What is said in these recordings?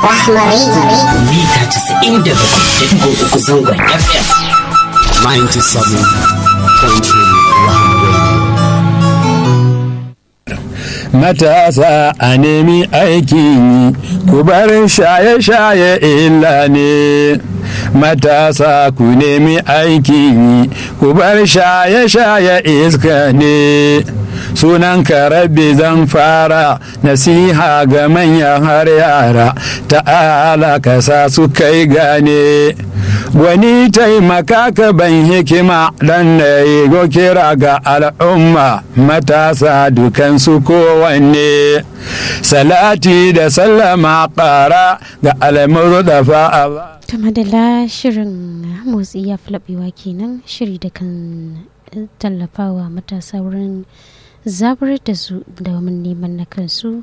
Rahma Radio. mita 97.3 zangon FM. 97.3 Matasa a nemi aikin yi, ku bar shaye-shaye illa ne. Matasa ku nemi aikin yi, ku bar shaye-shaye iska ne. Sunan rabbi zan fara nasiha ga manyan har yara, ta'ala ka sa su kai gane. wani taimaka ka ban hikima dan na yi kira ga al'umma matasa dukansu kowanne salati da sallama ƙara ga almuru da fa'a ta madala shirin motsi ya fulabewa kenan shiri da kan tallafawa matasa wurin zabar da su domin neman na kansu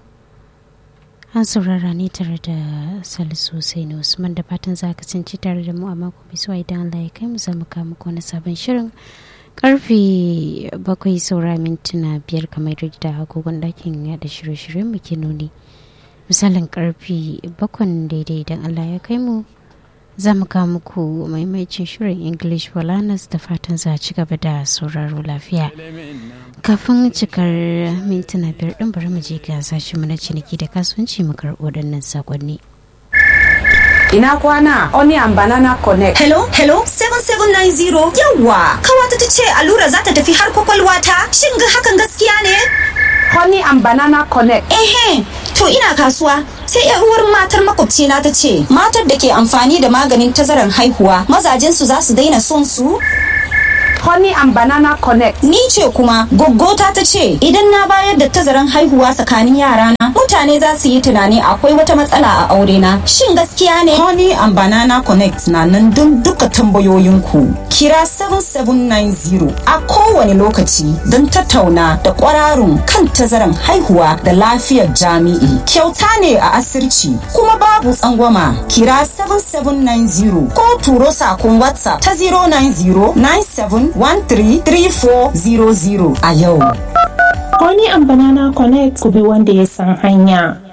an saurara ne tare da salisu sai na usman da fatan za ka tsinci tare da mu a mako mai zuwa idan allah ya kai mu za mu kawo muku wani sabon shirin karfe bakwai saura mintuna biyar kamar da agogon dakin yada shirye-shiryen mu ke nuni misalin karfe bakwan daidai idan allah ya kai mu za mu kawo muku maimacin shirin english walanas da fatan za a ci gaba da sauraro lafiya kafin cikar mintuna biyar din bari mu je ga sashi mu na ciniki da kasuwanci mu karɓo waɗannan sakonni Ina kwana Onion Banana Connect. Hello, hello, 7790. Yawwa, kawata ta ce allura za ta tafi har kwakwalwa ta. Shin ga hakan gaskiya ne? Honey and Banana Connect. Ehe, to ina kasuwa. Sai yar uwar matar makwabcina ta ce, matar da ke amfani da maganin tazaran haihuwa, mazajensu za su daina son su? Honey and Banana Connect. Ni ce kuma goggota ta ce idan na bayar da tazaran haihuwa tsakanin yarana mutane za su yi tunani akwai wata matsala a aure na. Shin gaskiya ne? Honey and Banana Connect na nan don duka tambayoyinku. Kira 7790 a kowane lokaci don tattauna da kwararun kan tazaran haihuwa da lafiyar jami'i. Kyauta ne a asirci kuma babu tsangwama. Kira 7790 ko turo sakon WhatsApp ta 090 97 133400 a yau. Honey and Banana Connect ku bi wanda ya san hanya.